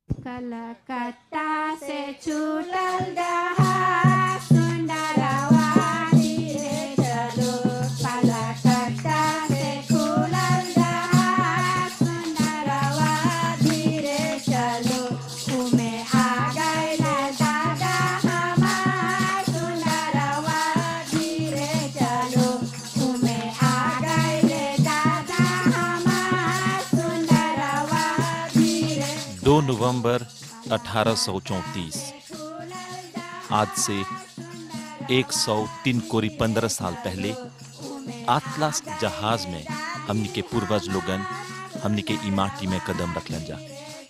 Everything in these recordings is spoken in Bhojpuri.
कलकत्ता से छूटल जहाज सुंदरवा धीरे चलो कलकत्ता से खुलल जहाज सुंदरवा धीरे चलो उमे आ गइल दादा हमार सुंदरवा धीरे चलो उमे आ गइल दादा हमार सुंदरवा धीरे 2 नवंबर 1834 आज से 103 कोरी 15 साल पहले आतलास जहाज में हमनी के पूर्वज लोगन हमनी के ई माटी में कदम रखलन जा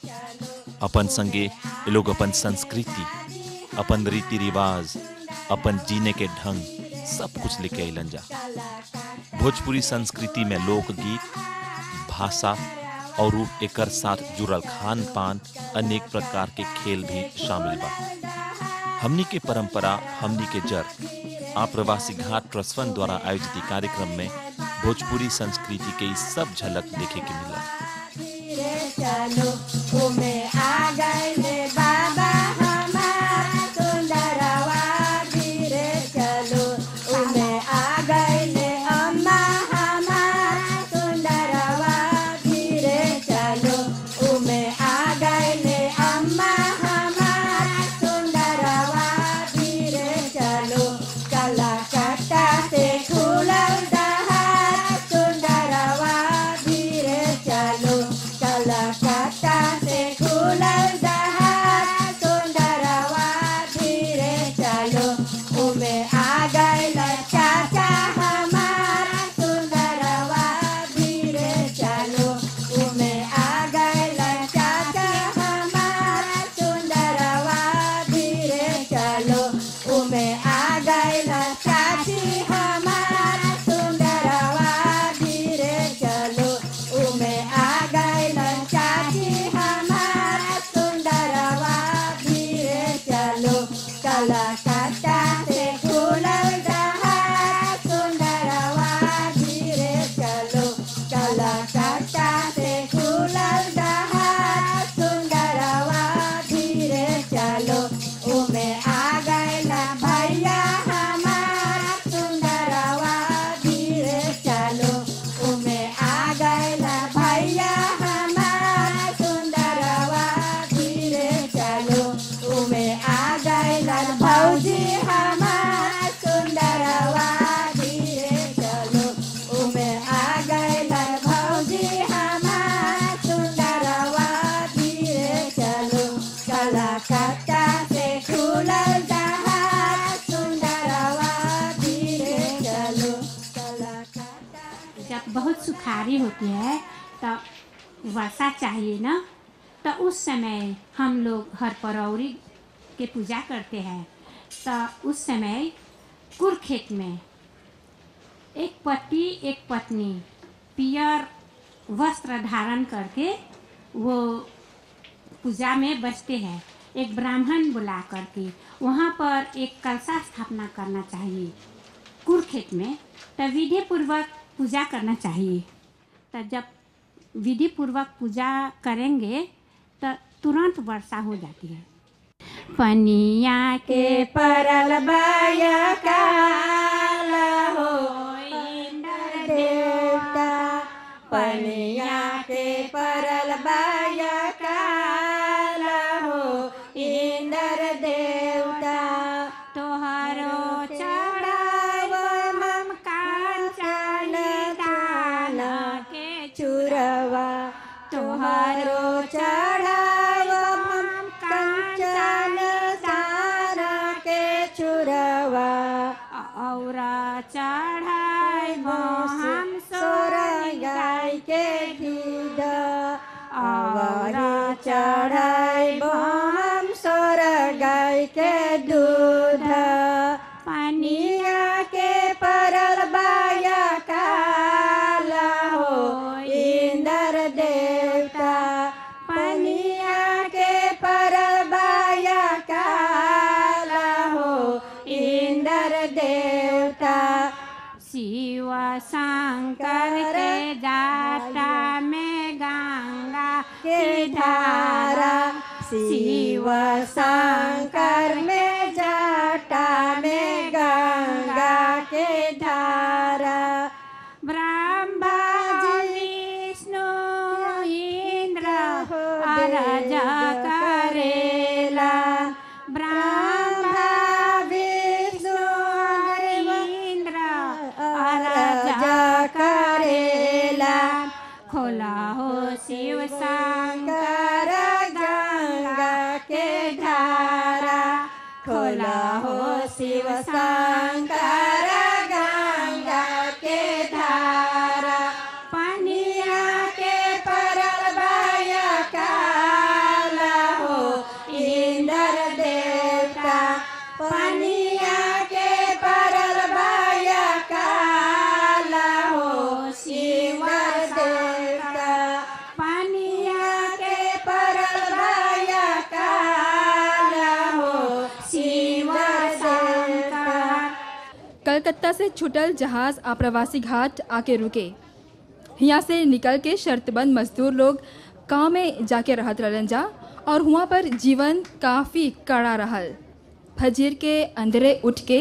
अपन संगे ये लोग अपन संस्कृति अपन रीति रिवाज अपन जीने के ढंग सब कुछ लेके अलन जा भोजपुरी संस्कृति में लोकगीत भाषा और उ एकर साथ जुड़ल खान पान अनेक प्रकार के खेल भी शामिल बा हमनी के परंपरा हमनी के जड़ आप्रवासी घाट ट्रस्ट फंड द्वारा आयोजित ई कार्यक्रम में भोजपुरी संस्कृति के ई सब झलक देखे के मिला धीरे चलो उमे आ गइले बाबा हमार सुंदरवा धीरे चलो उमे आ गइले अम्मा हमार सुंदरवा धीरे चलो उमे आ गइले अम्मा हमार सुंदरवा धीरे चलो कलकत्ता से खुलल जहाज सुंदरवा धीरे चलो कलकत्ता से खुलल जहाज सुंदरवा धीरे चलो उमे आ गइल चाचा हमार सुंदरवा धीरे चलो उमे आ गइल चाचा हमार सुंदरवा धीरे चलो उमे आ गइल चाची हमार सुंदरवा धीरे चलो उमे आ गइल चाची हमार सुंदरवा धीरे चलो कलकत्ता से खुलल जहाज सुंदरवा धीरे चलो कलकत्ता से खुलल जहाज सुंदरवा धीरे चलो उमे आ गइल भैया हमार सुंदरवा धीरे चलो उमे आ गइल भैया हमार सुंदरवा धीरे चलो उमे आ गइल भौजी हमार सुंदरवा धीरे चलो उमे आ गइल भौजी हमार सुंदरवा धीरे चलो कलकत्ता से खुलल जहाज सुंदरवा धीरे चलो कलकत्ता जब बहुत सुखारी होती है तो वर्षा चाहिए ना तो उस समय हम लोग हर परौरी के पूजा करते हैं तो उस समय कुर खेत में एक पति एक पत्नी पियर वस्त्र धारण करके वो पूजा में बसते हैं एक ब्राह्मण बुला करके वहाँ पर एक कलशा स्थापना करना चाहिए कुरुखेत में तो विधि पूर्वक पूजा करना चाहिए तो जब विधि पूर्वक पूजा करेंगे तो तुरंत वर्षा हो जाती है पनिया के परल बाया काल हो इंद्र देवता पनिया के परल बाया काल हो इंद्र देवता तोहरो चढ़ाव मम कांचन दान के चुरवा तोहरो चढ़ाव मम कंचन सार के चुरवा और चढ़ाई हम सोर गाय के दूध और चढ़ाई हम सोर गाय के दूध पनिया के परल बाया काल हो इंद्र देवता पनिया के परल बाया काल हो इंद्र देवता शिव शंकर के जाटा में गंगा के धारा शंकर में जटा में गंगा के धारा ब्रह्मा विष्णु इंद्र आराजा करेला ब्रह्मा विष्णु इंद्र आराजा करेला खोला हो शिव शंकर गंगा के धारा खोला हो शिव शंकर गंगा के धारा पनिया के परल बाया काला हो इंद्र देवता पनिया के परल बाया काला हो शिव देवता पनिया के परल बाया काला हो शिव देवता कलकत्ता से छुटल जहाज आप्रवासी घाट आके रुके यहाँ से निकल के शर्तबंद मजदूर लोग गाँव में जाके रहत रहलन जा और हुआ पर जीवन काफ़ी कड़ा रहल फजीर के अंधेरे उठ के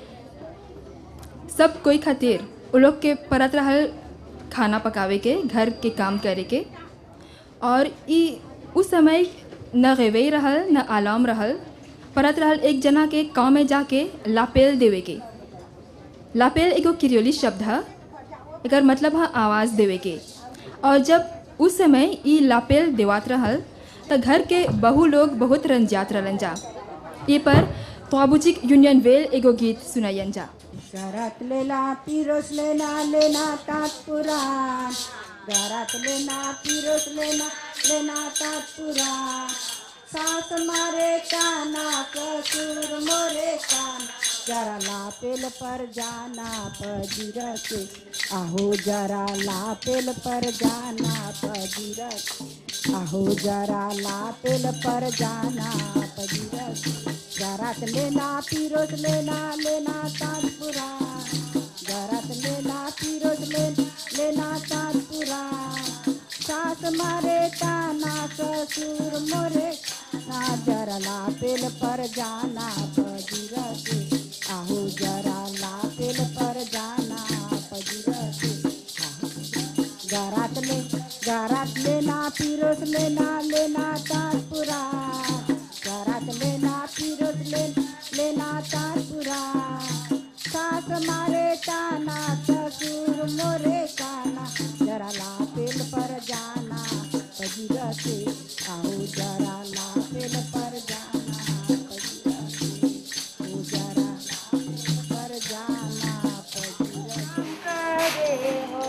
सब कोई खातिर उ लोग के परत रहल खाना पकावे के घर के काम करे के और ई उस समय न गवई रहल न आलाम रहल परत रहल एक जना के गाँव में जाके लापेल देवे के लापेल एगो किरियोली शब्द है एकर मतलब है आवाज़ देवे के और जब उस समय ई लापेल देवात रहल त घर के बहु लोग बहुत रंजात रहलन जा ये पर ख्वाबुचिक यूनियन वेल एगो गीत सुनायन जा घरात लेना पिरोस लेना लेना तात पुराण घरात लेना पिरोस लेना लेना तात पुराण सास मारे काना कसूर मोरे कान जरा लापेल पर जाना पजीर के आहो जरा लापेल पर जाना पजीर के आहो जरा लापेल पर जाना पजीर के घरात लेना पिरोस लेना लेना ताजपुरा घरात लेना पिरोस ले लेना ताजपुरा सास मारे ताना ससुर मोरे ना जरा लापेल पर जाना पजीरा के आहू जरा लापेल पर जाना पजीरा के आहू घरात ले घरात लेना पिरोस लेना लेना ताजपुरा घरात लेना पिरोस ले लेना ताजपुरा सास मारे ताना ससुर मोरे काना जरा लापेल पर जाना पजीरा के आओ जरा लापेल पर जाना पजीरा के ओ जरा लापेल पर जाना पजीरा के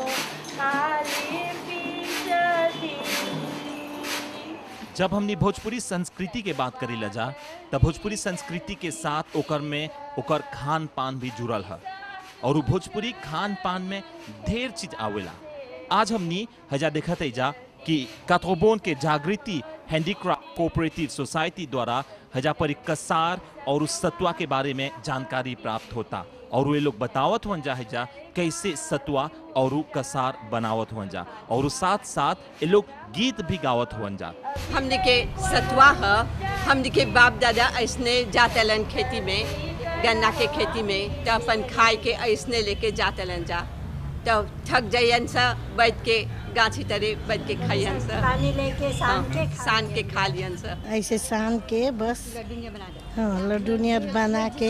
जब हमने भोजपुरी संस्कृति के बात करी ला जा तब भोजपुरी संस्कृति के साथ ओकर में ओकर खान पान भी जुड़ल है और उ भोजपुरी खान पान में ढेर चीज आवेला आज हमनी हजा देखत है जा कि काथोबोन के जागृति हैंडीक्राफ्ट कोऑपरेटिव सोसाइटी द्वारा हजा पर एक कसार और उस सतुआ के बारे में जानकारी प्राप्त होता और वे लोग बतावत हुन जा हजा कैसे सतुआ और उ कसार बनावत हुन जा और उ साथ साथ ये लोग गीत भी गावत हुन जा हमने के सतुआ ह हमने के बाप दादा ऐसने जातलन खेती में गन्ना के खेती में तो अपन खाए के ऐसने लेके जातलन जा तो थक जाइन सा बैठ के गाछी तरे बैठ के खाइयन सा पानी लेके शाम के हाँ, सान के खा लियन सा ऐसे सान के बस हाँ लड्डू नियर बना के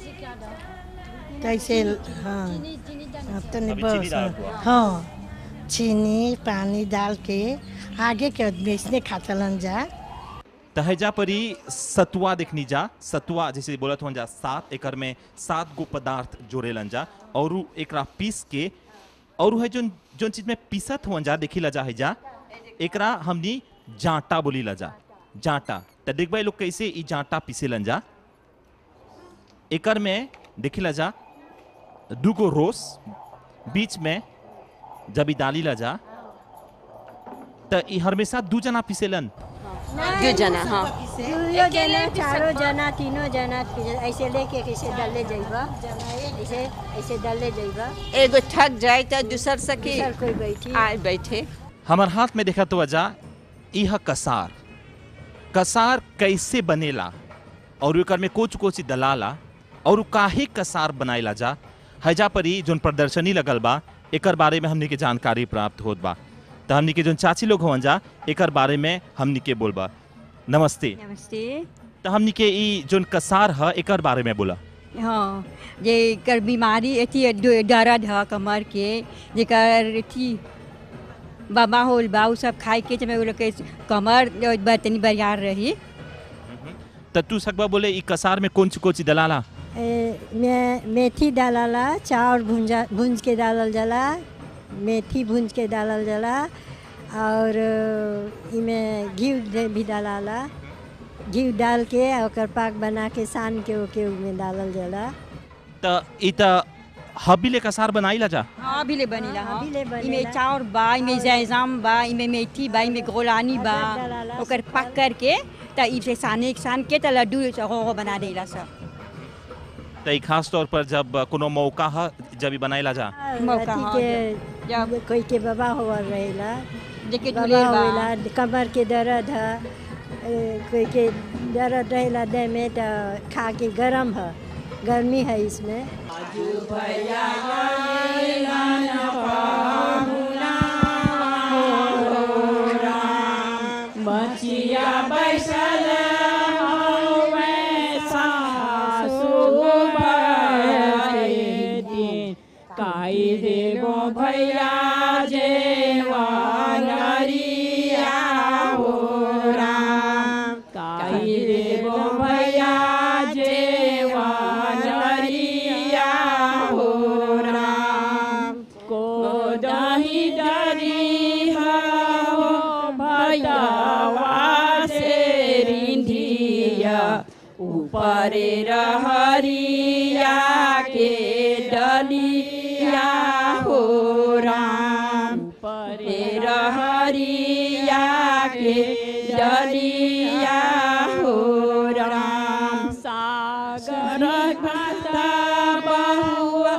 कैसे हाँ हाँ, तनी अभी चीनी बस डाल हुआ। हाँ चीनी पानी डाल के आगे के आदमी इसने खातलन जा तहजा परी सतुआ देखनी जा सतुआ जैसे बोलत हो जा सात एकड़ में सात गो पदार्थ जोड़ेलन जा और उ एकरा पीस के और उ है जोन जोन चीज में पीसत हो जा देखी ला जा है जा एकरा हमनी जांटा बोली ला जा जांटा त देखबे लोग कैसे ई जांटा पीसेलन जा एकड़ में देखी ला जा दूगो रोस बीच में जब ई डाली ला जा त ई हमेशा दू जना पीसेलन दो जना हाँ दुइयो जना चारो जना तीनों जना ऐसे लेके कैसे डाले जाइबा ऐसे ऐसे डाले जाइबा एगो थक जाए तो दूसर सकी सर कोई बैठी आए बैठे हमार हाथ में देखा तो वजह यह कसार कसार कैसे बनेला और एकर में कुछ कुछ दलाला और उ काहे कसार बनाइला जा हैजा पर ही जोन प्रदर्शनी लगल बा एकर बारे में हमनी के जानकारी प्राप्त होत बा त हमनी के जोन चाची लोग हवन जा एकर बारे में हमनी के बोलबा नमस्ते नमस्ते त हमनी के ई जोन कसार ह एकर बारे में बोला हाँ जे कर बीमारी अथी ड- दर्द है कमर के जेकर अथी बाबा होल बा उ सब खाए के समय उ लोग के कमर ब- तनी बरियार रही त तू सकबा बोले ई कसार में कौन कोची दलाला ए, में मेथी डालाला चाउर भुंजा भुंज के डालल जाला मेथी भुंज के डालल जाला और इमे घी दे- भी डालाला घी डाल के आ ओकर पाक बना के सान के ओके उमे डालल जाला त ई त हबीले कसार बनाइला जा हाँ अभी ले बनीला हाँ अभी ले बनेला। इमे चाउर बा इमे जैजाम बा इमे मेथी बा इमे गोलानी बा अदरक डालाला, ओकर पक करके त इसे साने सान के त लड्डू हो हो बना देला सब त ई खास तौर पर जब कोनो मौका ह जब ई बनाइला जा मौका, अथी हाँ, के जब- कोई के बाबा होवल रहेला जेके बाबा दुलेर बा होला कमर के दर्द है ए, कोई के दर्द रहेला देह में तो खा के गरम है गर्मी है इसमें बचिया बैसल हवे सासु बड़े दिन काई देगो भैया जेवानरिया हो राम काई देगो भैया जेवानरिया हो राम को दही डरी हो भैयावा से रिंधिया ऊपर रहरिया के डलिया हो राम ऊपर रहरिया के डलिया हो राम सागर भाता बहुआ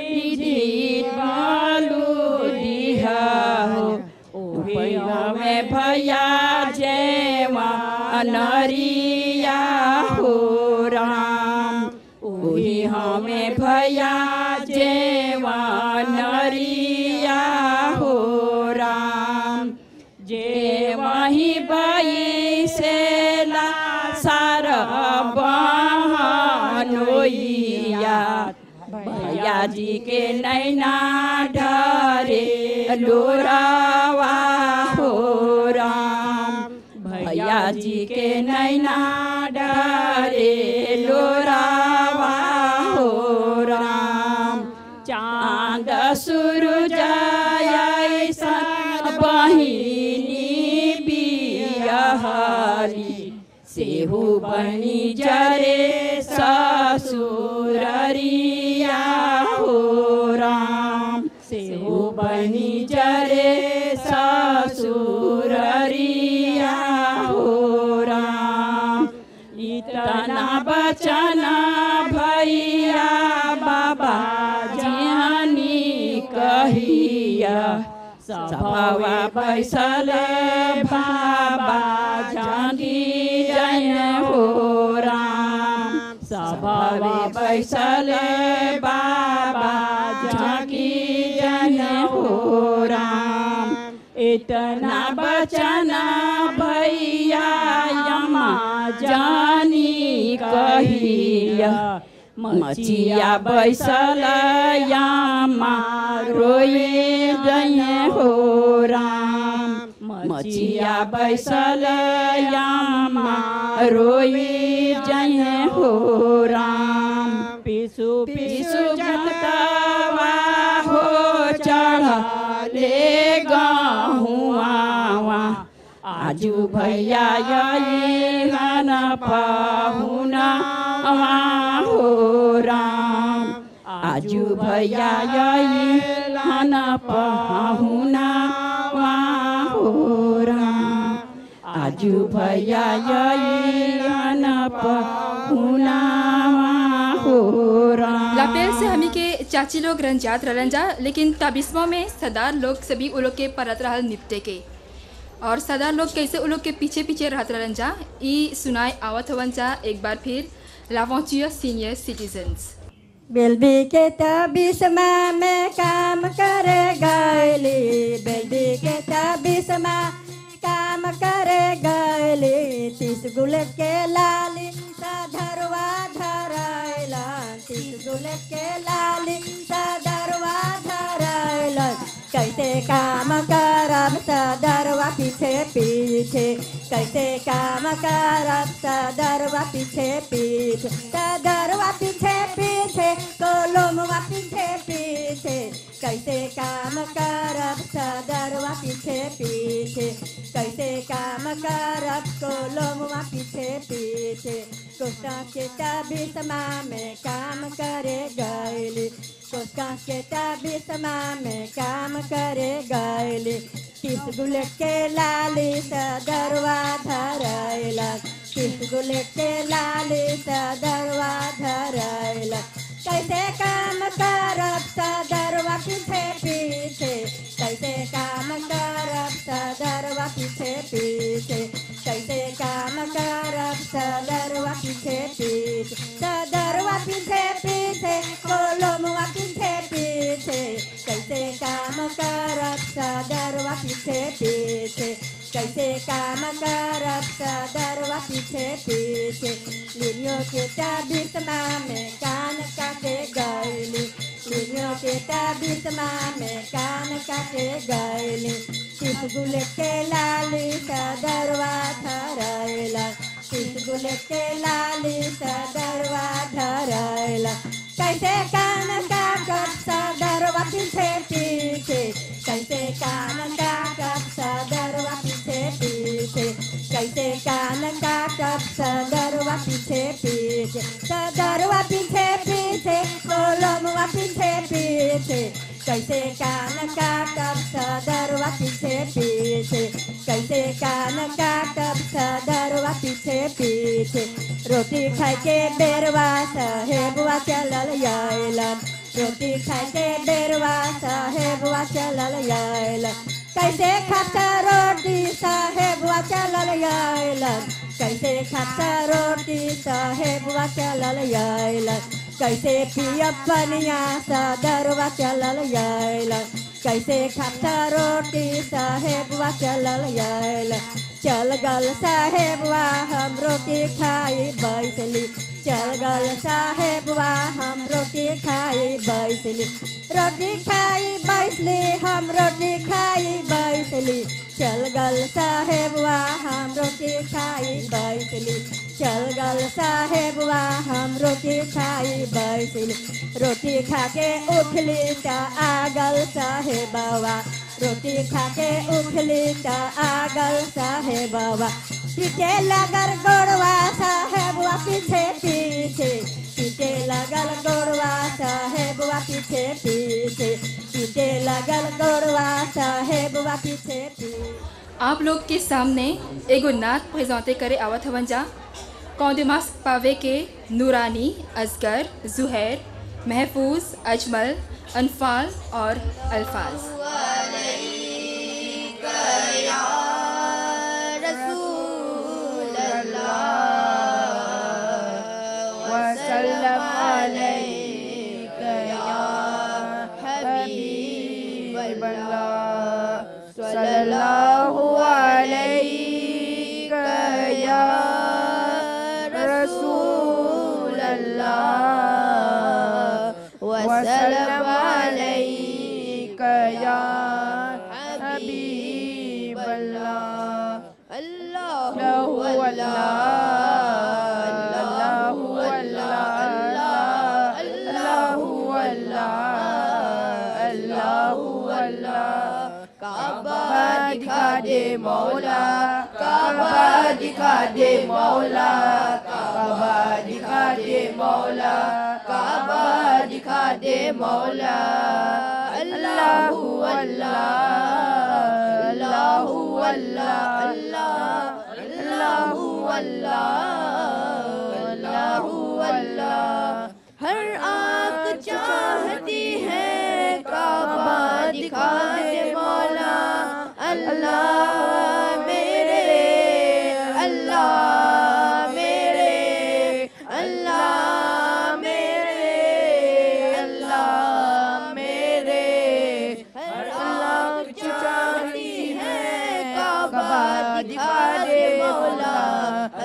बालू दिहा ओहे में भैया जेवा अनरिया हो राम ओही हमें भैया जेवा नरिया हो राम जे वही बाई से ला सार बहनोइया भैया जी के नैना ढरे लोरावा हो राम भैया जी के नैना ढरे लोरावा हो राम चांद सूरज ऐसन बहिनी बियहरी सेहू बनी जरे ससुररिया हो राम सेहू बनी जरे ससुररिया हो राम इतना बचना भैया बाबा जानी कहिया सभावा बैसल बाबा जानी जय हो राम सभावा बैसल बाबा जाकी जय हो राम इतना बचना भैया यमा जानी कहिया मचिया बैसल यामा रोए जय हो राम मचिया बैसल यामा रोए जय हो राम पिसु पिसु जतवा हो चढ़ले गहुआ आजू भैया यही हन पाहुना हो राम आजू भैया यही हन पाहुना हो राम आजू भैया यही हन पाहुना हो राम लापेल से हमी के चाची लोग रंजात रहलन जा लेकिन तबिस्मों में सदार लोग सभी उ लोग के परत रहल निपटे के और सरदार लोग कैसे उन लोग के पीछे पीछे रहत रहन जा ई सुनाए आवत हवन जा एक बार फिर लावोचिया सीनियर सिटीजन्स बेलबी के तबिसमा में काम करे गैली बेलबी के तबिसमा काम करे गैली तीस गुलेट के लाली सधरवा धरैलन तीस गुलेट के लाली सधरवा धरैलन कैसे काम करब सदरवा पीछे पीछे कैसे काम करब सदरवा पीछे पीछे सदरवा पीछे पीछे कोलमवा पीछे पीछे कैसे काम करब सदरवा पीछे पीछे कैसे काम करब कोलमवा पीछे पीछे कोष्टा के तबिसमा में काम करे गैली कोष्टा के तबिसमा में काम करे गैली तीस गुलेट के लाली सदरवा धरैला तीस गुलेट के लाली सदरवा धरैला कैसे काम करब सदरवा पीछे पीछे कैसे काम करब सदरवा पीछे पीछे कैसे काम करब सदरवा पीछे पीछे सदरवा पीछे पीछे कोलमवा पीछे पीछे कैसे काम करब सदरवा पीछे पीछे कैसे काम करब सदरवा पीछे पीछे लिलियो के तबिसमा में कान काटे गैली लिलियो के तबिसमा में कान काटे गैली तीस गुलेट के लाली सदरवा धरैला तीस गुलेट के लाली सदरवा धरैला कैसे कान काटब सदरवा पीछे पीछे कैसे कान काटब सदरवा पीछे पीछे कैसे कान काटब सदरवा पीछे पीछे सदरवा पीछे पीछे कोलमवा पीछे पीछे कैसे कान काटब सदरवा पीछे पीछे कैसे कान काटब सदरवा पीछे पीछे रोटी खाए के बेरवा साहेबवा चलल आयलन रोटी खाए के बेरवा साहेबवा चलल आयलन कैसे खाता रोटी साहेबवा चलल आयलन कैसे खाता रोटी साहेबवा चलल आयलन कैसे पियब पनिया सदरवा चलल आयलन कैसे खाता रोटी साहेबवा चलल आयलन चल गल साहेबवा हम रोटी खाई बैसली चल गल साहेबवा हम रोटी खाई बैसली रोटी खाई बैसली हम रोटी खाई बैसली चल गल साहेबवा हम रोटी खाई बैसली चल गल साहेबवा हम रोटी खाई बैसली रोटी खा के उठली त आगल साहेबवा रोटी खा के उठली त आगल साहेबवा पीछे लगल गोड़वा साहेबवा पीछे पीछे पीछे लगल गोड़वा साहेबवा पीछे पीछे पीछे लगल गोड़वा साहेबवा पीछे पीछे आप लोग के सामने एगो नात प्रेजेंटे करे आवत हवन जा कौंदिमास पावे के नूरानी असगर जुहैर महफूज अजमल अनफाल और अल्फाज वसल्लम अलैका या हबीब अल्लाह सल्लल्लाहु अलैका या रसूल अल्लाह वसल्लम अलैका या हबीब अल्लाह अल्लाह अल्लाह अल्लाहु अल्लाह अल्लाहु अल्लाह अल्लाहु अल्लाह काबा दिखा दे मौला काबा दिखा दे मौला काबा दिखा दे मौला काबा दिखा दे मौला अल्लाहु अल्लाह अल्लाहु अल्लाह अल्लाह अल्लाहु अल्लाह अल्लाहु अल्लाह हर आंख चाहती है काबा दिखा दे मौला अल्लाह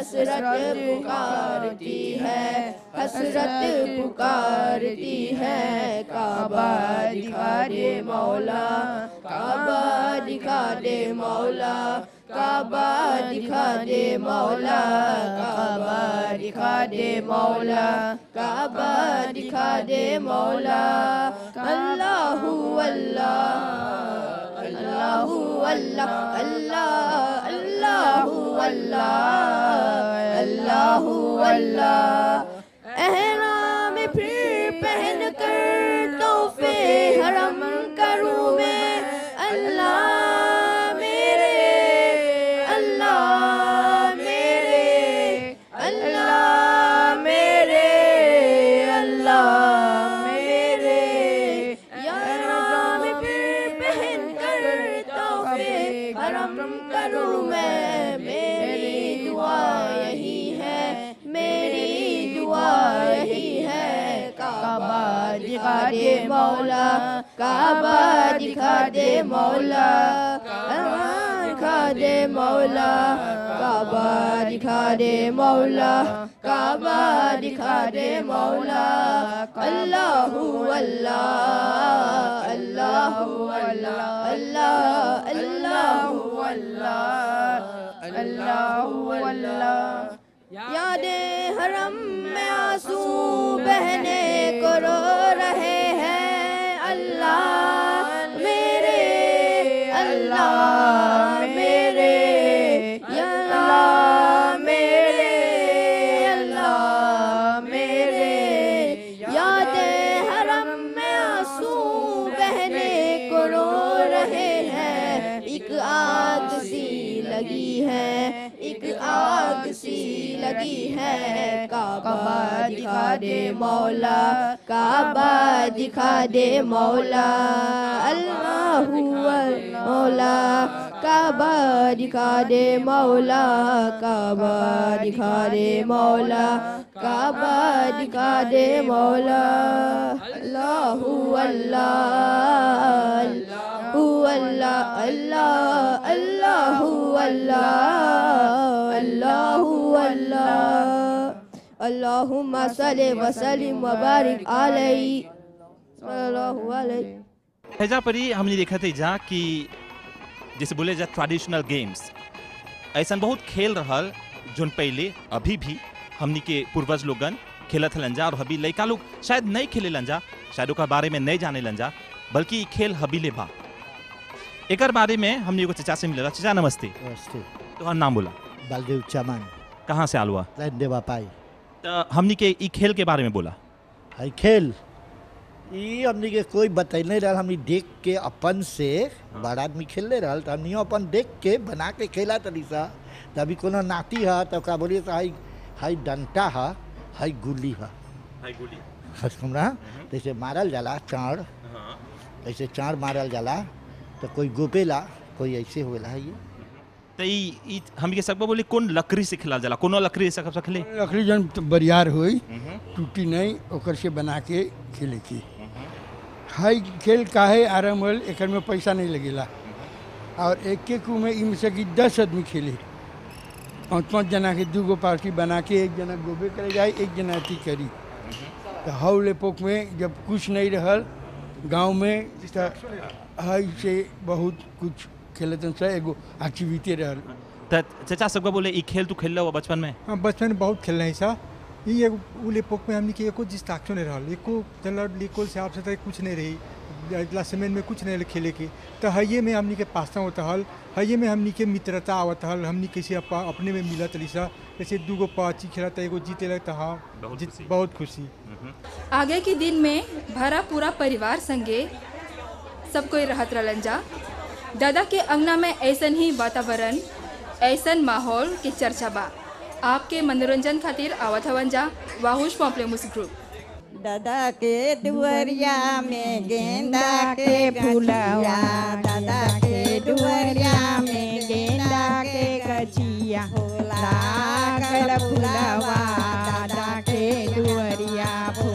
हसरत पुकारती है हसरत पुकारती है काबा दिखा दे मौला काबा दिखा दे मौला काबा दिखा दे मौला काबा दिखा दे मौला काबा दिखा दे मौला अल्लाहू अल्लाह अल्लाहू अल्लाह अल्लाह अल्लाहू अल्लाह अल्लाहू अल्लाह एहराम फिर पहन कर तोहफे हरम करूँ मैं अल्लाह मेरे अल्लाह मेरे अल्लाह मेरे अल्लाह मेरे या राम फिर पहन कर तोहफे हरम करूँ मैं मेरी दुआ यही है मेरी दुआ यही है काबा दिखा दे मौला काबा दिखा दे मौला काबा दिखा दे मौला काबा दिखा दे मौला काबा दिखा दे मौला अल्लाहू अल्लाह अल्लाहू अल्लाह अल्लाह अल्लाहू अल्लाह अल्लाहू अल्लाह यादें हरम में आंसू बहने को रो रहे हैं अल्लाह मेरे अल्लाह मेरे या अल्लाह मेरे अल्लाह मेरे यादें हरम में आंसू बहने को रो रहे हैं एक आग सी लगी है एक आग सी लगी है काबा दिखा दे मौला काबा दिखा दे मौला अल्लाहू मौला काबा दिखा दे मौला काबा दिखा दे मौला काबा दिखा दे मौला अल्लाहू अल्लाह अल्लाहू अल्लाह अल्लाह अल्लाहू अल्लाह अल्लाहू अल्लाह अल्लाहुम्मा सल्लि व सल्लिम व बारिक अलैहि सल्लल्लाहु अलैहि हैजा परी हमने देखा थे जा कि जैसे बोले जा ट्रेडिशनल गेम्स ऐसा बहुत खेल रहल जोन पहले अभी भी हमनी के पूर्वज लोगन खेलत हलन जा और अभी लड़का लोग शायद नहीं खेले लन जा शायद ओकर बारे में नहीं जाने लन जा बल्कि ई खेल हबीले बा एकर बारे में हमने एगो चचा से मिलल चचा नमस्ते नमस्ते तोहर नाम बोला बलदेव चमन कहाँ से आल हुआ लाइन देवा पाई तो हमनी के ई खेल के बारे में बोला हई खेल ई हमनी के कोई बतैले रहल हमनी देख के अपन से बड़ा आदमी खेलले रहल तो हमनी अपन देख के बना के खेला तनी सा तभी कोनो नाती है तो का बोलिए तो हई हई डंटा है हई गुल्ली है हमरा जैसे मारल जाला चाड़ ऐसे चाड़ मारल जाला तो कोई गोपेला कोई ऐसे होला है ये तो ई ई हमनी के सबको बोली कौन लकड़ी से खेला जाला कोनो लकड़ी से सब खेले लकड़ी जन बरियार होई टूटी नहीं ओकर से बना के खेले की हाई खेल काहे आराम होल एकर में पैसा नहीं लगेला और एक एक में इनमें से कि दस आदमी खेले पाँच पाँच जना के दू गो पार्टी बना के एक जना गोबे करे जाए एक जना अथी करी तो हौल एपोक में जब कुछ नहीं रहल गांव में तो हई से बहुत कुछ खेलतन से एगो एक्टिविटी रहल तो चचा सबको बोले ई खेल तू खेल हुआ बचपन में हाँ बचपन में बहुत खेलना है सा ये एगो उ लेपोक में हमने के एको डिस्ट्रैक्शन नहीं रहल एको चल लिकोल से आपसे तक कुछ नहीं रही अगला सीमेंट में कुछ नहीं रहे खेले के तो हइये में हमनी के पास्ता होता हल हइये में हमनी के मित्रता आवत हल हमनी कैसे अपा, अपने में मिलत रही सा जैसे दूगो पाची खेलता एगो जीते लगता हाँ बहुत जीत- खुशी। बहुत खुशी आगे के दिन में भरा पूरा परिवार संगे सब कोई रहत रहलन जा दादा के अंगना में ऐसन ही वातावरण ऐसन माहौल के चर्चा बा आपके मनोरंजन खातिर आवत हवन जा वाहुश पॉम्पलेमुस ग्रुप दादा के दुवरिया में गेंदा के फूलवा दादा के दुवरिया में गेंदा के गछिया लागल फूलवा दादा के दुवरिया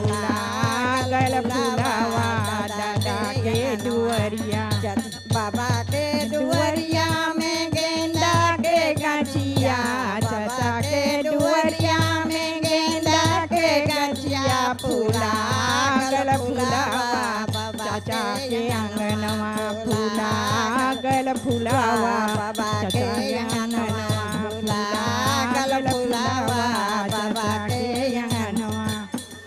फूलागल फूलवा दादा के दुवरिया बाबा के दुवरिया में गेंदा के गछिया चाचा के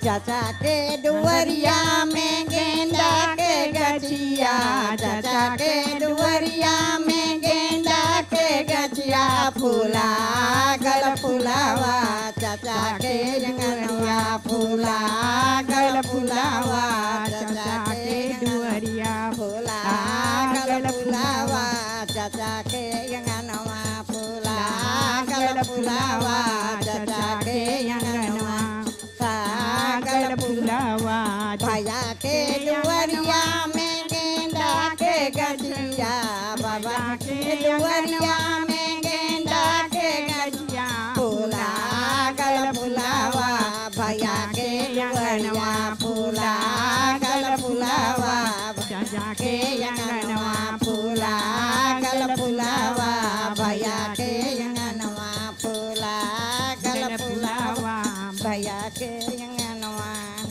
चाचा के दुवरिया में गेंदा के गछिया चाचा के दुवरिया में गेंदा के गछिया फूला गल फुलावा चाचा के जंगलवा फूला गल फुलावा चाचा के दुवरिया फूला गल फुलावा चाचा के अंगनवा फूला गल फुलावा चाचा के अंगनवा गल फुलावा भैया के दुवरिया में गेंदा के गछिया बाबा के दुवरिया में गेंदा के गछिया फूला गल फुलावा भैया के अंगनवा फूला गल फुलावा चाचा के अंगनवा फूला गल फुलावा भैया के अंगनवा फूला गल फुलावा भैया के अंगनवा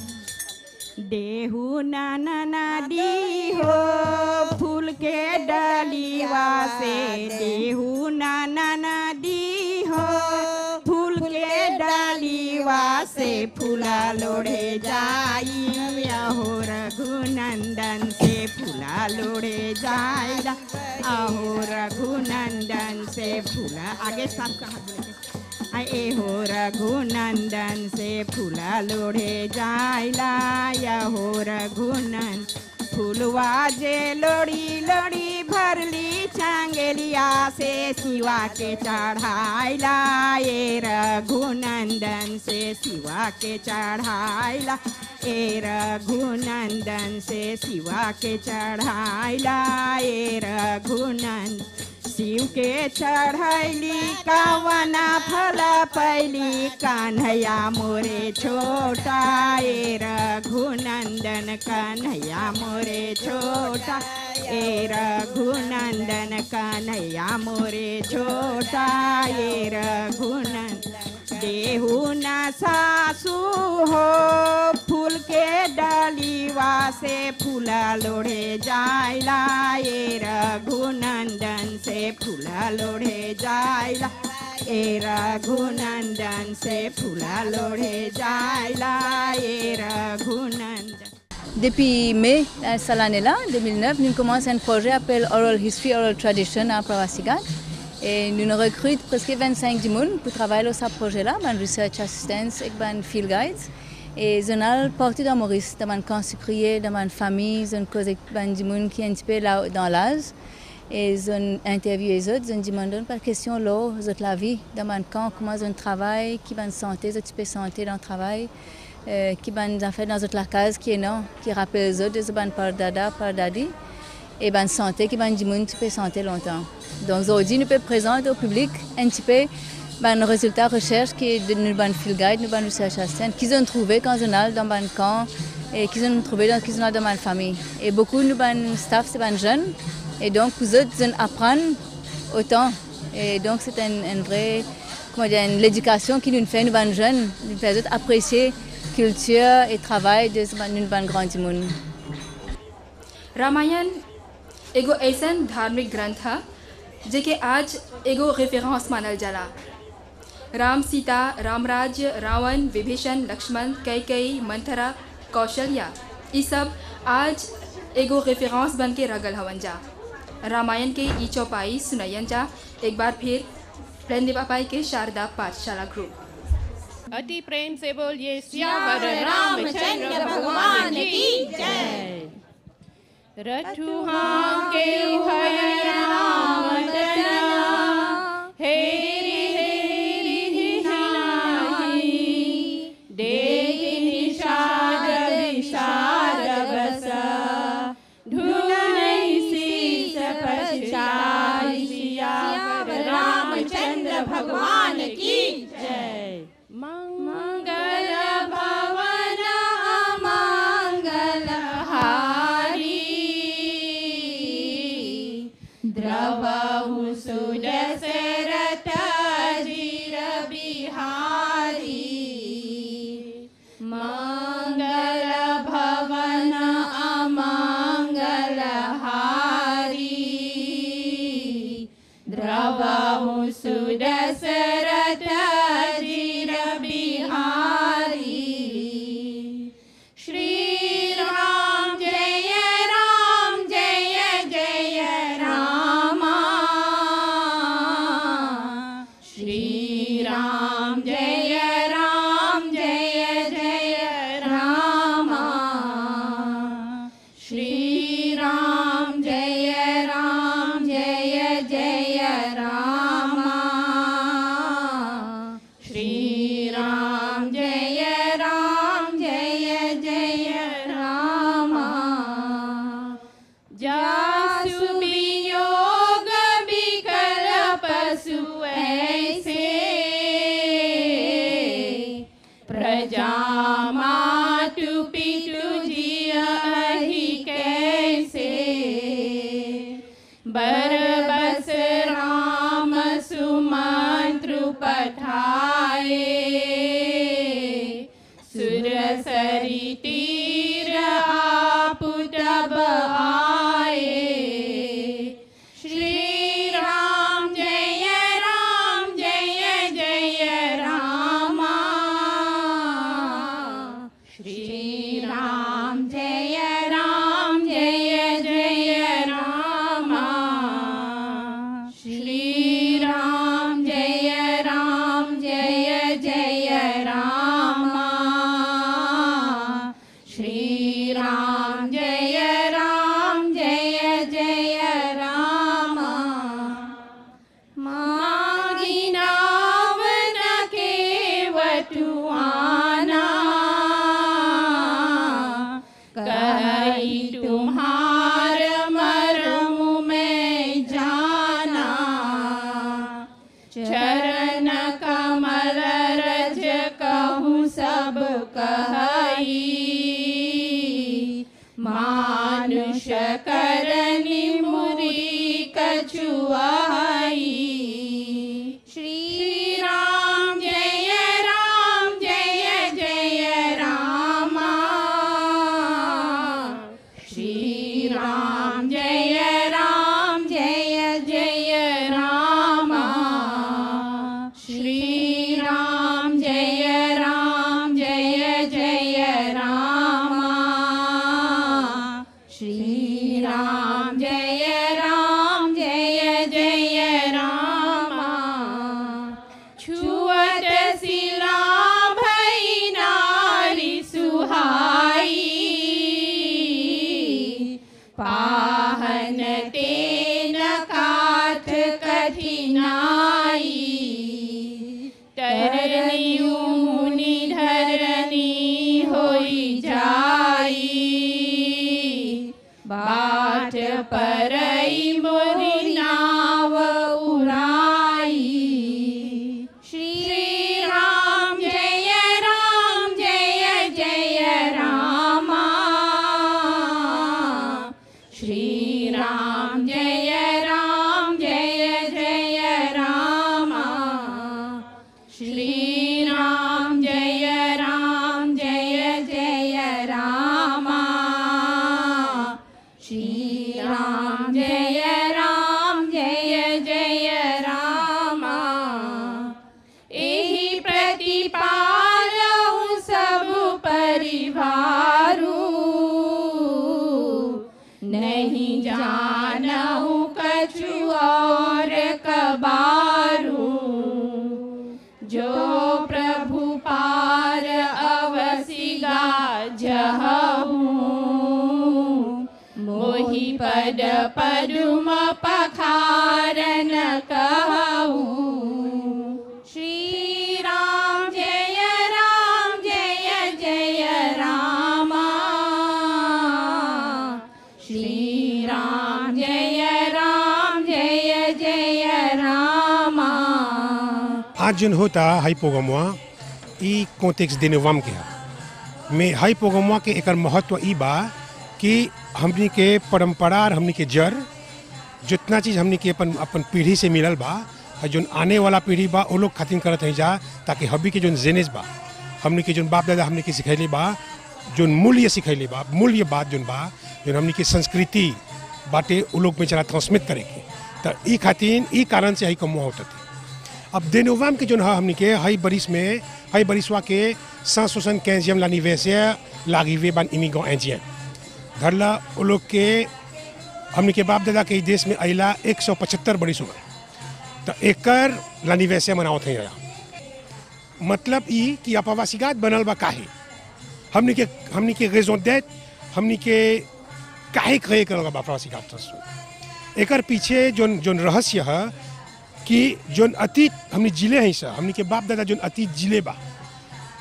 देहू नाना नादी हो फूल के डलीवा से देहू नाना नादी हो फूल के डालीवा से फूला लोढ़े जाई अहो रघुनंदन से फूला लोढ़े जाएगा अहो रघुनंदन से फूला आगे सब कहा बोले आए हो रघुनंदन से फूला लोढ़े जाइला या हो रघुनंद फूलवा जे लोड़ी लोड़ी भरली चांगेलिया से शिवा के चढ़ाइला ये रघुनंदन से शिवा के चढ़ाइला ए रघुनंदन से शिवा के चढ़ाइला ए रघुनंद शिव के चढ़ैली कावना फल पैली कन्हैया मोरे छोटा ए रघुनंदन कन्हैया मोरे छोटा ए रघुनंदन कन्हैया मोरे छोटा ए रघुनंदन देहू न सासू हो फूल के डालीवा से फूला लोढ़े जाइला ए रघुनंदन से फूला लोढ़े जाइला ए रघुनंदन से फूला लोढ़े जाइला ए Raghunandan Depuis mai euh, cette année-là, 2009, nous commençons un projet appelé Oral History, Oral Tradition à Pravasigat. Et nous recrutons presque 25 du monde pour travailler sur ce projet-là, dans Research Assistance et dans Field Guides. Et nous avons partout dans Maurice, dans mon camp sucrier, dans ma famille, nous avons du monde qui est un petit peu là, dans l'âge. Et nous avons interviewé les autres, nous avons demandé par question là, la vie, dans mon camp, comment ils travaillent, qui va santé, un petit peu santé dans le travail. Euh, qui ban en fait dans la case qui est non qui rappelle les autres de ban par dada par dadi et ban santé qui ban du monde tu peux santé longtemps donc aujourd'hui nous pouvons présenter au public un petit peu ban résultat recherche qui est de nous ban field guide nous ban research assistant qu'ils ont trouvé quand on a dans ban camp et qu'ils ont trouvé dans qu'ils ont dans ma famille et beaucoup nous ban staff c'est ban jeunes et donc vous autres ils apprennent autant et donc c'est un, un vrai comment dire l'éducation qui nous fait nous ban jeunes nous fait apprécier culture et travail de une bonne grande monde. Ramayana एगो ऐसन धार्मिक ग्रंथ है जेके आज एगो रेफरेंस मानल जाला राम सीता रामराज्य रावण विभीषण लक्ष्मण कैकई मंथरा कौशल्या ये सब आज एगो रेफरेंस बन के रगल हवन जा रामायण के ई चौपाई सुनयन जा एक बार फिर प्रेम पापाई के शारदा पाठशाला ग्रुप अति प्रेम से बोलिए सियावर रामचंद्र भगवान की जय रथुहा के भय राम हेरी हेरी हिनाई देहि निषाद विषाद बस ढूंढई शीस पछाई सियावर रामचंद्र भगवान की जय मंगल भवन अमंगल हारी द्रवहु सुदशरथ जीर बिहारी मंगल भवन अमंगल हारी द्रवहु सुदशरथ जीर बिहारी राम जय राम जय जय राम जासु वियोग विकल पशु ऐसे प्रजा मातु पितु जियहि कैसे बरबस राम सुमंत्र पठाए सुर सरी तीर आप तब आए श्री राम जय राम जय जय राम श्री राम जय राम जय जय राम श्री राम जय राम जय जय राम श्री राम जय राम जय जय राम मागी नाव न केवटुआना कही तुम्हार मरम में जाना चरण कमल रज कहूँ सब कही मानुष करनी मुरी कछुआई श्री राम जय राम जय जय राम श्री राम जय राम जय जय राम श्री राम जय राम जय जय राम श्री राम जय राम जय जय राम छुअत शिला भई नारी सुहाई पाहन तेन काथ कठिनाई तरनी मुनि धरनी होई जाई बाट परई मोरी नाव उड़ाई श्री राम जय राम जय जय राम श्री राम जय राम जय जय राम श्री राम जय राम जय जय राम श्री राम जय राम जय जय राम एहि प्रतिपालहु सब परिवारू नहीं जानहु कछु और कबारू जो प्रभु पार अवसिगा जहूँ मोहि पद पदुम पखारन कहूँ श्री राम जय राम जय जय राम श्री राम जय राम जय जय राम आज जन होता हाई प्रोग्रामवा ई कॉन्टेक्स देनेवाम के है में हाई प्रोग्रामवा के एकर महत्व ई बा कि हमनी के परंपरा और हमनी के जड़ जितना चीज़ हमनी के अपन अपन पीढ़ी से मिलल बा और जोन आने वाला पीढ़ी बा वो लोग खातिर करत हैं जा ताकि हबी के जोन जेनेस बा हमनी के जोन बाप दादा हमनी के सिखैले बा जोन मूल्य सिखैले बा मूल्य बात जोन बा जोन हमनी के संस्कृति बाटे वो लोग में चला ट्रांसमिट करे के तो ई खातिर ई कारण से हई कमुआ होता थे अब देनोवाम के जोन है हमनी के हई बरिस में हई बरिसवा के सांस सोसन कैंजियम l'anniversaire l'arrivée ban immigrant indien धरला वो लोग के हमनी के बाप दादा के ई देश में अला 175 बरिस हो गए तो एकर l'anniversaire मनावत हैं यहाँ मतलब ई कि अपवासिगात बनल बा काहे हमनी के हमनी के रेजों डेट हमनी के काहे कहे करल बा अपवासिगात एकर पीछे जोन जोन रहस्य है कि जोन अतीत हमने जिले हैं सर हमने के बाप दादा जोन अतीत जिले बा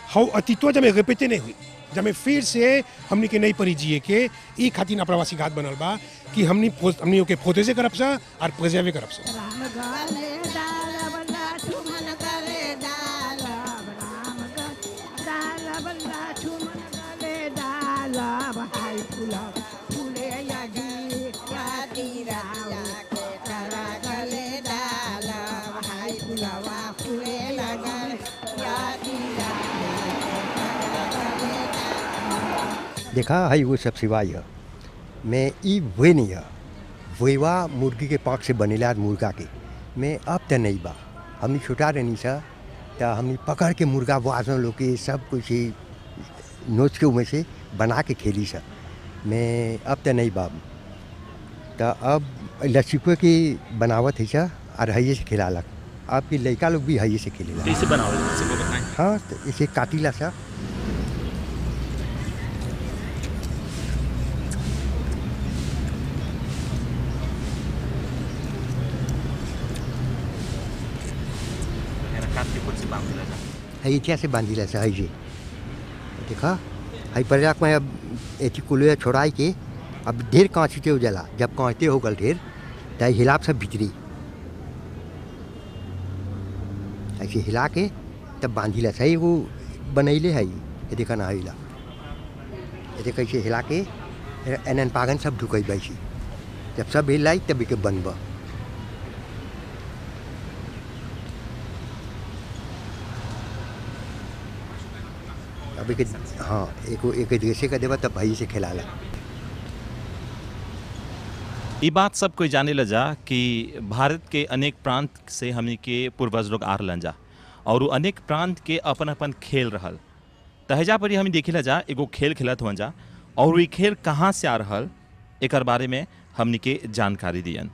हाउ अतीतवा जब रिपीटे नहीं हुई जब में फिर से हमनी के नहीं परी जिए के ई खातिर अप्रवासी घाट बनल बा कि हमनी फो- हमनी के फोते से करब सा और प्रेजेवे करब सा राम गाले दाल बल्ला ठुमन गले दाल राम दाल बल्ला ठुमन गले दाल भाई फुला फुले यागी यादी राम करा गले दाल भाई फुलावा फुले लगन यादी देखा है वो सब सिवाय है मैं ई वे नहीं है वेवा मुर्गी के पाँख से बनेला मुर्गा के मैं अब तो नहीं बा हमनी छोटा रहनी सा या हमनी पकड़ के मुर्गा वाजन लोग के सब कुछ ही नोच के उमें से बना के खेली सा मैं अब तो नहीं बा तो अब लसीकुए की बनावत है सा और हइये से खिलालक अब के लड़का लोग भी हइये से खेलेला कैसे बनावल सबको बताएं हाँ तो इसे काटिला सा काट के खुद से बांध दिया जाए है इतिहा से बांधिला सा है जे देखा है पर्याक में अब एथी कुलुआ छोड़ाई के अब ढेर कांचते हो जला जब कांचते हो गल ढेर त हिलाप सब भीतरी ऐसे हिला के तब बांधिला सा एगो बनैले है ये देखा ना हिला ये देख कैसे हिला के एनन पागन सब ढुकई बैसी जब सब हिलाई तब के बनबा अभी के हाँ एक एक जैसे का देवा तब भाई से खिलाला ये बात सब कोई जाने लजा कि भारत के अनेक प्रांत से हमनी के पूर्वज लोग आ रहलन जा और उ अनेक प्रांत के अपन अपन खेल रहल तहजा पर ही हम देखे लजा एगो खेल खेलत हुआ जा और ये खेल कहाँ से आ रहल एकर बारे में हमनी के जानकारी दियन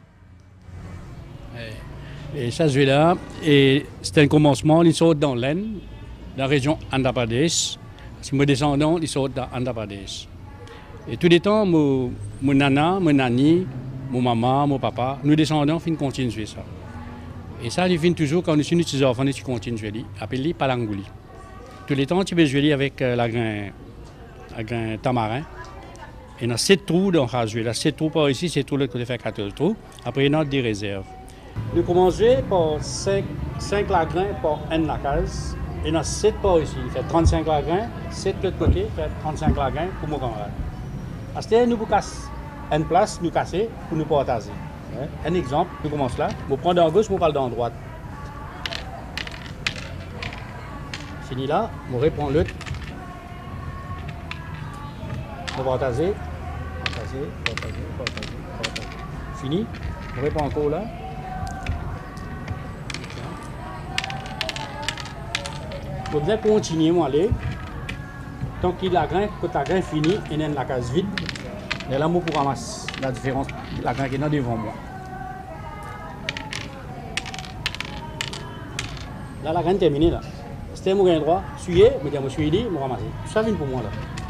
Et ça, je vais là. Et c'était un commencement, ils sont dans l'Aisne, la région Andhra Pradesh. C'est mes descendants, ils sont dans Andhra Pradesh. Et tous les temps, mon, mon nana, mon nani, mon maman, mon papa, nous descendants, fin continuent de jouer ça. Et ça, ils finissent toujours, quand nous sommes petits enfants, ils continuent de jouer, appelé Palangouli. Tous les temps, tu peux jouer avec euh, la grain, la grain tamarin. Il y a 7 trous dans le jouer. Là, 7 trous par ici, 7 trous de l'autre côté, fait 14 trous. Après, il y en a des réserves. Nous commençons par 5, 5 lagrins par une la case. Il y en a 7 par ici. Il fait 35 lagrins. 7 de l'autre côté, il fait 35 lagrins pour mon camarade. À ce moment, nous vous cassons une place, nous casser pour nous partager. Hein? Un exemple, nous commençons là. Vous prenez en gauche, vous parlez dans droite. Fini là, vous répond l'autre. Vous partagez, partagez, partagez, partagez, partagez. Fini, vous répond encore là. Vous devez continuer à aller. Tant qu'il la grain, quand la grain fini, il y a la case vide. Et là, moi, pour ramasser la différence, la grain qui est là devant moi. Là, la graine est terminée. Là. C'était mon grain droit, suyer, mais je me suis dit, je ramasser. Tout ça vient pour moi. là.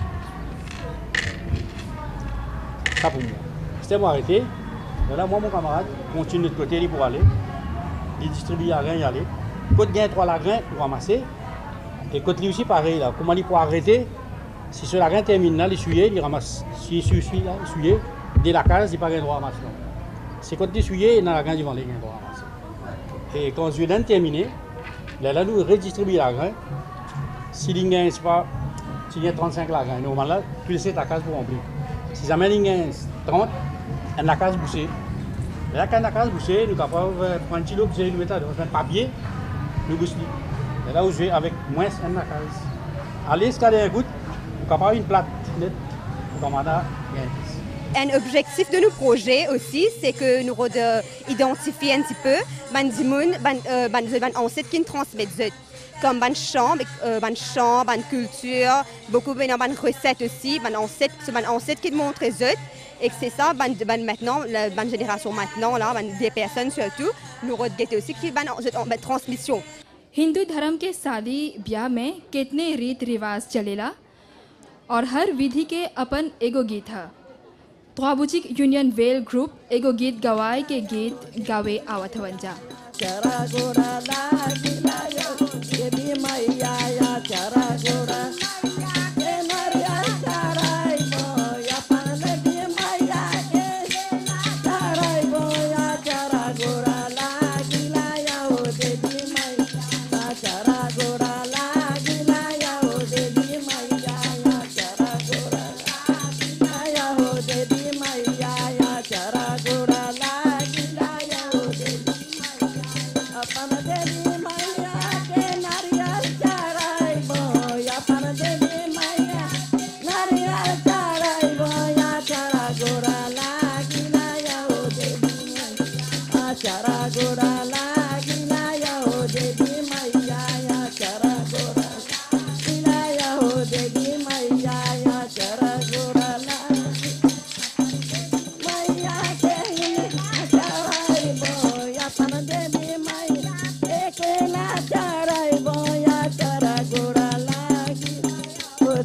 Ça pour moi. C'était moi arrêté. Et là, moi, mon camarade, continue de l'autre côté lui, pour aller. Il distribue la grain, y aller. Côte gain trois la grain pour ramasser. Et côte lui aussi pareil là. Comment il pour arrêter Si ce la grain termine là, il essuyer, il ramasse. Si il suit là, essuyer, dès la case, il pas gain droit à ramasser. non. C'est quand il essuyer, il a la grain devant les gain droit à ramasser. Et quand je viens terminé, là, là, nous redistribuons la grain. Si il gagne, c'est pas, s'il y a 35 la grain, normalement là, tu laisses ta case pour remplir. Si jamais il gagne 30, elle a la case bouchée. Et là, quand la case bouchée, nous sommes capables de prendre un petit lot, nous mettre dans un papier, nous bouchons. Et là où je vais avec moins un la case. Allez, escalader un goutte, nous sommes capables une plate nette, nous sommes à Un objectif de nos projets aussi, c'est que nous devons identifier un petit peu ban dimoun, ban euh, ban ban ancêtres qui nous transmettent zut. comme ban chant, euh, ban chant, ban culture, beaucoup ben ban recettes aussi, ban ancêtres, c'est ban ancêtres qui nous montrent zut. Et que c'est ça, ban, ban maintenant, la ban génération maintenant, là, ban des personnes surtout, nous regrettons aussi qui ban, zut, ban transmission. Hindu धर्म के शादी ब्याह में कितने रीत रिवाज चलेला और हर विधि के अपन एगो गीत है त्वाबुचिक यूनियन वेल ग्रुप एगो गीत गवाए के गीत गावे आवत हवन जा चरा गोरा लागिला यो देवी मैया या चरा गोरा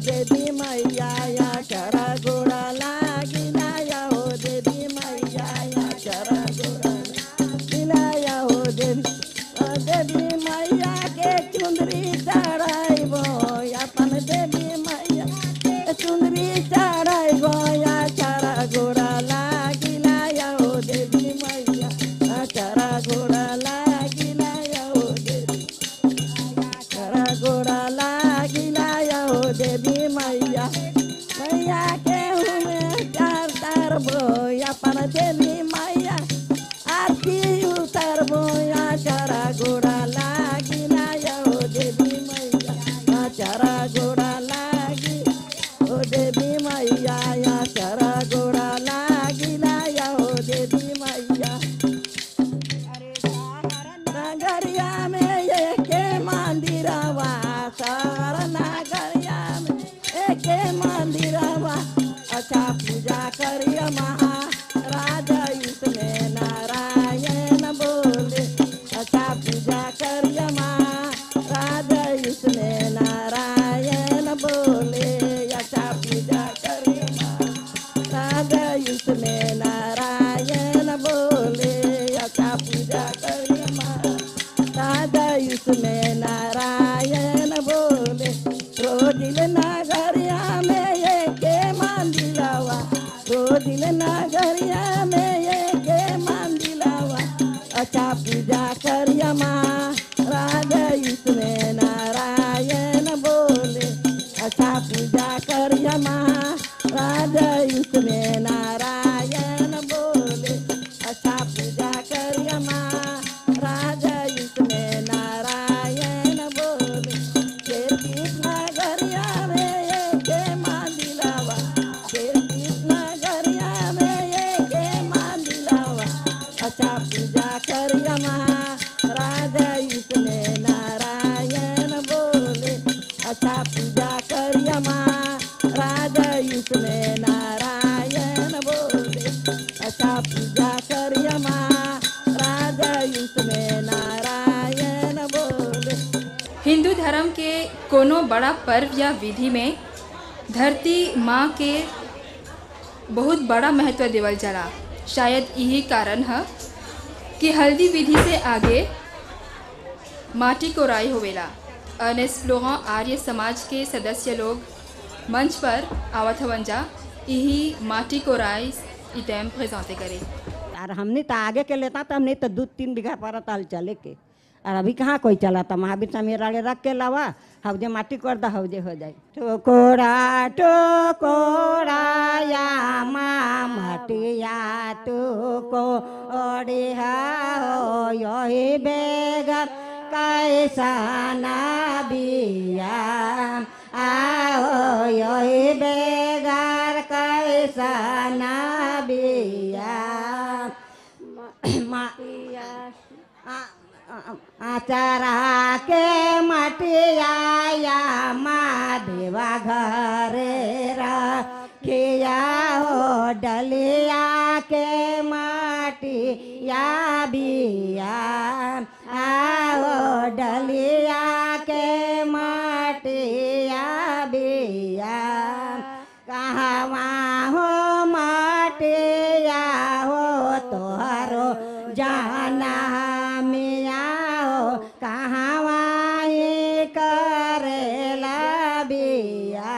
देवी मैया या चरा गोरा लागिला या हो देवी मैया या चरा गोरा लागिला या हो देवी ओ देवी मैया के चुंदरी चढ़ाइबो अपन देवी मैया के चुंदरी चढ़ाइबो या चरा गोरा लागिला या हो देवी मैया या चरा गोरा लागिला या हो देवी चरा गोरा लागिला या हो देवी मैया मैया के हुमे चार तार बोया पर देवी मैया आरती उतरबो या चरा गोरा लागिला या हो देवी मैया या चरा गोरा लागी ओ देवी मैया या चरा गोरा लागिला या हो देवी मैया नगरिया में एके मंदिरवा सर नगरिया में एके मंदिरवा अच्छा पूजा करिया महा राजा इसमें नारायण बोले अच्छा पूजा करिया महा राजा इसमें नारायण बोले अच्छा पूजा करिया महा राजा इसमें नारायण बोले अच्छा पूजा करिया महा राजा इसमें नारायण बोले रोजिल नगरिया में ये के मंदिलावा रोजिल नगरिया में ये के मंदिलावा अच्छा पूजा करिया माँ राजा इसमें नारायण बोले अच्छा पूजा करिया माँ राजा इसमें नारायण बोले अच्छा पूजा करिया माँ राजा इसमें नारायण बोले खेती नगरिया में ये के मंदिलावा खेती नगरिया में ये के मंदिलावा अच्छा पूजा करिया माँ राजा इसमें नारायण बोले अच्छा पूजा करिया माँ राजा इसमें नारायण बोले अच्छा पूजा करिया माँ राजा इसमें नारायण बोले हिंदू धर्म के कोनो बड़ा पर्व या विधि में धरती माँ के बहुत बड़ा महत्व देवल जाला शायद यही कारण है कि हल्दी विधि से आगे माटी कोराई होवेला अनेस लोगों आर्य समाज के सदस्य लोग मंच पर आवत हवन जा यही माटी कोराई इतम प्रेजेंटे करे और हमने तो आगे के लेता तो हमने तो दो तीन बीघा पर ताल चले के और अभी कहाँ कोई चला था महावीर समीर आगे रख के लावा हवजे माटी कर दा हवजे हो जाए टोकोरा टोकोरा या माँ मटिया टोको ओडिहा हो यही बेगर कैसा ना बिया आओ यही बेगार कैसा ना बिया आचारा के मटिया या माधेवा घरे रखिया हो डलिया के मटिया बिया आओ डलिया के मटिया बिया कहवा हो मटिया हो तोहरो जाना मिया हो कहवा ही करेला बिया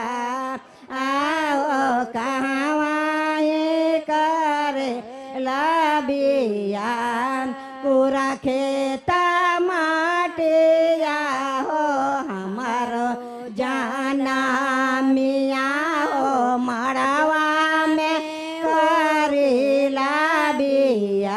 आओ कहवा ही करेला बिया पूरा खेता माटिया हो हमारो जाना मिया हो मड़वा में करेला बिया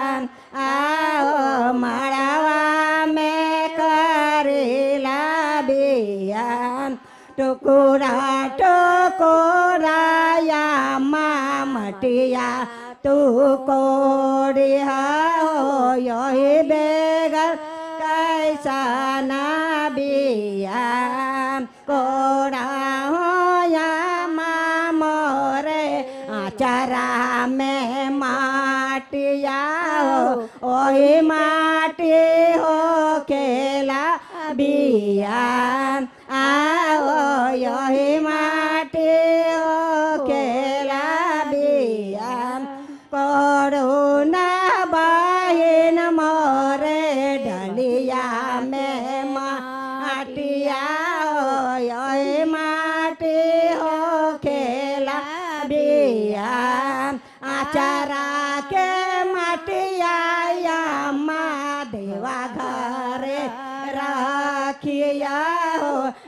आओ मड़वा में करेला बिया टुकुरा टुकुरा या माँ मटिया तू कोड़िया हो यही बेगर कैसा ना बिया कोड़ा हो या माँ मोरे आचारा में माटिया हो ओही माटी हो खेला बिया आओ यही मा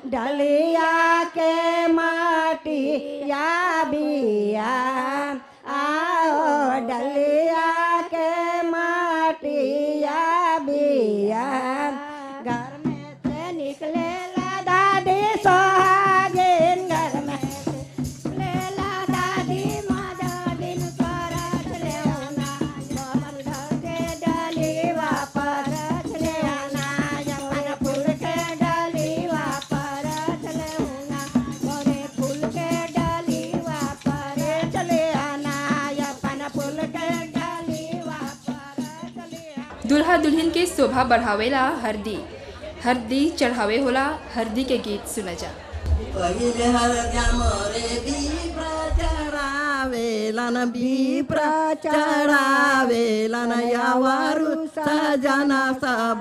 डलिया के माटी या बिया आओ डलिया के माटी या बिया घर में से निकले ला दादी सोहागिन घर में से निकले ला दादी मादा दिन परत ले आना मोहन घर के डाली वापस ले आना जवन फूल के डाली वापस ले आना मोरे फूल के डाली वापस ले आना अपन फूल के डाली दुल्हा दुल्हन के शोभा बढ़ावेला हरदी हरदी चढ़ावे होला हरदी के गीत सुना जा पहिले हरद्या मोरे बिप्र चढावेलन बिप्र चढावेलन यावारु सजना सब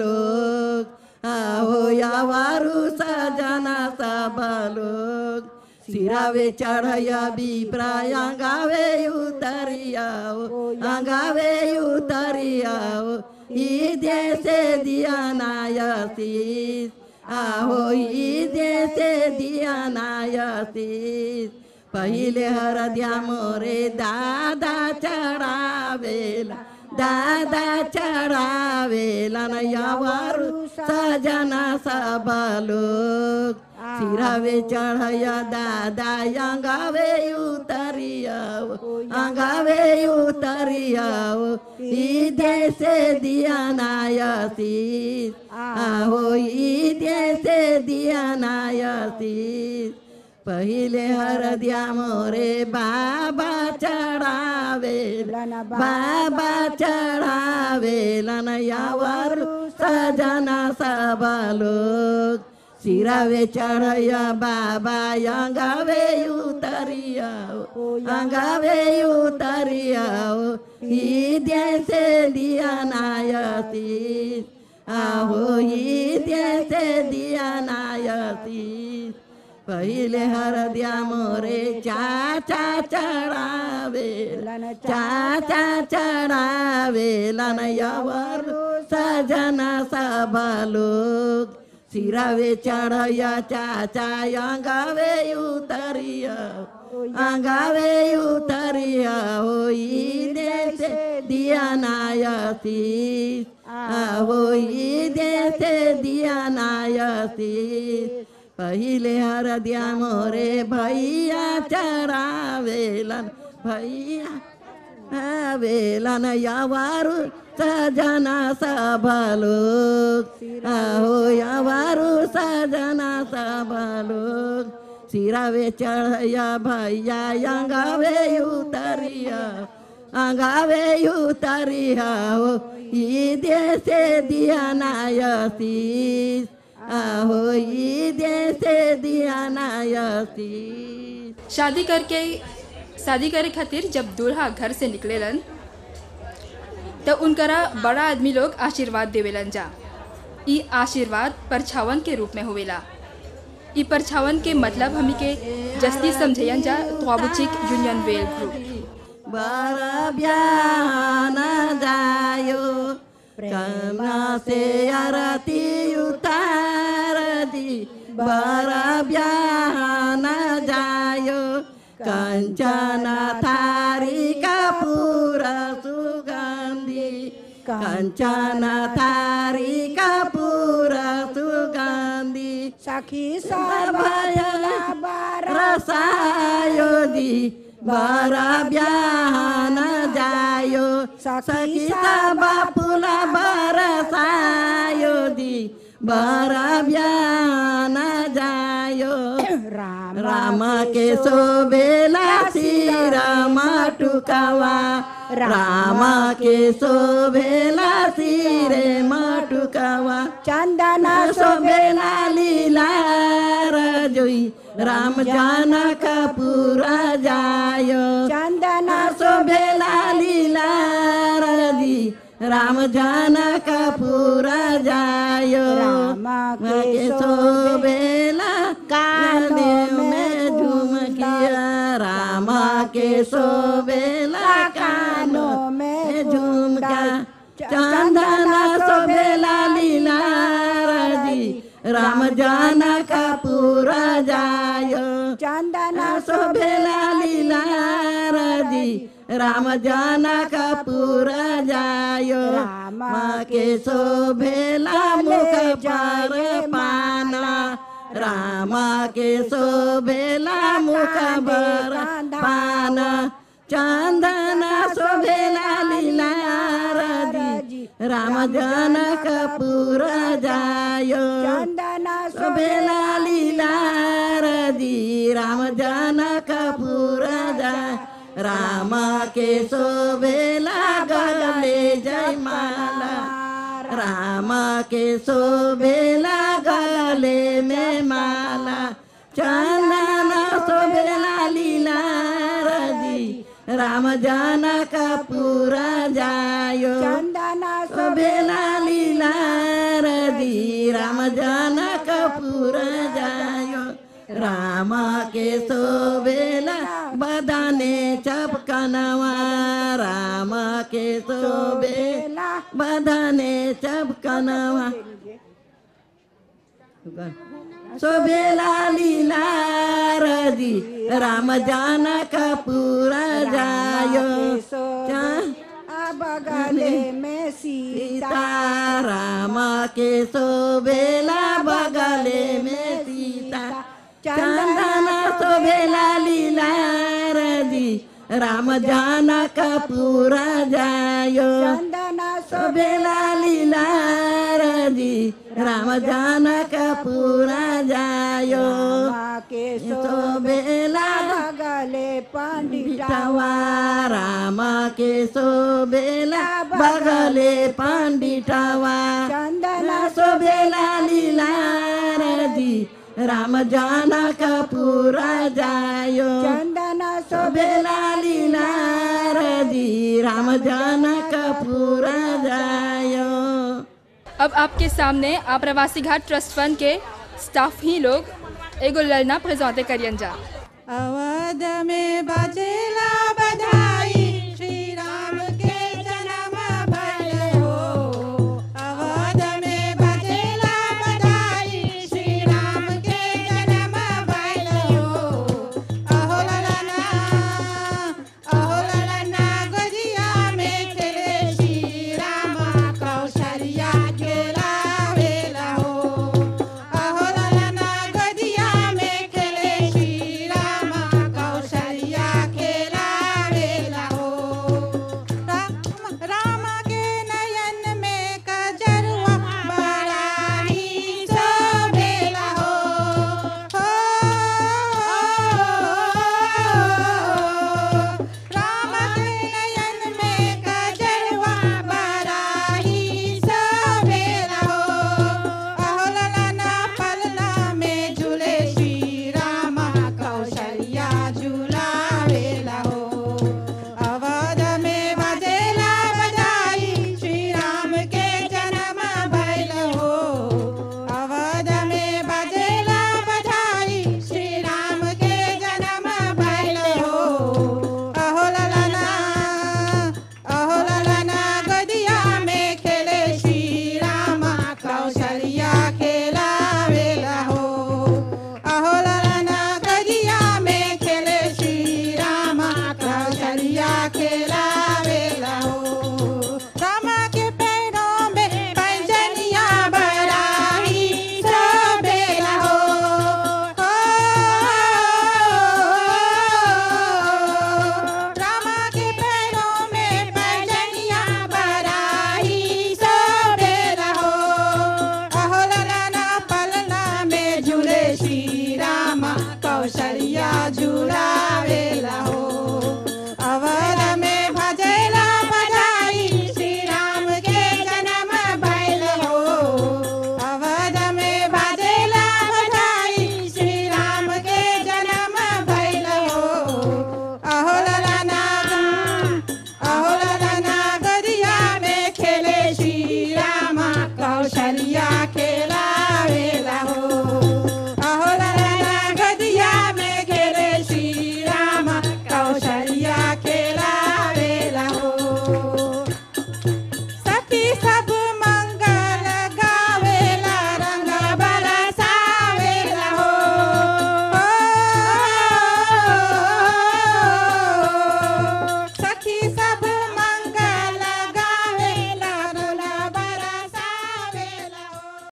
लोग आहो यावारु सजना सब लोग सिरावे चढ़या बिप्रा अंगावे उतरियाओ अंगावे उतरियाओ ई देशे दिया नायसीस आहो ई देशे दिया नायसीस पहिले हरद्या मोरे दादा चढावेला दादा चढावेला न यावारु सजना सब लोग सिरावे चढ़या दादा अंगावे उतरियाओ अंगावे उतरियाओ ई देशे दिया नायसीस आहो ई देशे दिया नायसीस पहिले हरद्या मोरे बाबा चढावेलन बाबा चढावेलन यावर सजना सब लोग सिरावे चढ़या बाबा अंगावे उतरियाओ अंगावे उतरियाओ ई देशे दिया नायसीस आहो ई देशे दिया नायसीस पहिले हरद्या मोरे चाचा चढावेलन चाचा चढावेलन यावर सजना सब लोग सिरावे चढ़या चाचा अंगावे उतरिया अंगावे उतरिया हो ई देश दिया नायसीस हो ई देश दिया नायसीस पहिले हरद्या मोरे भैया चढ़ावेलन भैया आवेलन यावारू सजना सब लोग आहो यावारू सजना सब लोग सिरावे चढ़या भैया अंगावे उतरिया अंगावे उतरिया हो ई देशे दिया नायसीस आहो ई देशे दिया नायसीस शादी करके शादी करे खातिर जब दूल्हा घर से निकलेलन तो उनकरा बड़ा आदमी लोग आशीर्वाद देवेलन जा ई आशीर्वाद परछावन के रूप में होवेला ई परछावन के मतलब हमी के जस्ती समझेयन जा त्वाबुचिक यूनियन वेल ग्रुप बारा ब्यान जायो कना से आरती उतार दी बारा ब्यान जायो कंचन थारी कपूर सुगंधी कंचन थारी कपूर सुगंधी सखी रसायो दी बारा ब्याहन जायो सखी सब फूला बरसायो दी बारा ब्याहन जायो राम राम के शोभेला राम टुकवा राम के शोभेला सिरे मटुकवा चंदना शोभेला लीला रजोई राम जनक पूरा जायो चंदना शोभेला लीला रजी राम जनक पूरा जायो राम के शोभेला कानों में झुमकिया राम के शोभेला कानों में झुमका चंदना शोभेला लीला रजी राम जनक पूरा जायो चंदना शोभेला लीला रजी राम जनक पूरा जायो राम के शोभेला मुख पर पाना राम के शोभेला मुख पर पाना चंदन शोभेला लीला रजी राम जनक पूरा जायो चंदना शोभेला लीला रजी राम जनक पूरा जाय राम के शोभेला गले जय माला राम के शोभेला गले में माला चंदन शोभेला लीला रजी राम जनक पूरा जायो चंदना शोभेला लीला रजी राम जनक पूरा जायो राम के शोभेला बदाने चपकनवा राम के शोभेला बदाने चपकनवा शोभेला लीला रजी राम जानक पूरा जायो बगले में सीता राम के शोभेला बगले में सीता चंदन शोभेला लीला रजी राम जानक पूरा जायो चंदना शोभेला लीला रजी राम जानक पूरा जायो के शोभेला बगले पंडितवा पंडितवा राम के शोभेला बगले पंडितवा चंदना शोभेला लीला रजी राम जानक पूरा जायो चंदना शोभेला लीला रजी राम जानक पूरा जायो अब आपके सामने आप्रवासी घाट ट्रस्ट फंड के स्टाफ ही लोग एगो ललना प्रेजेंटे करियन जा अवध में बजेला बधा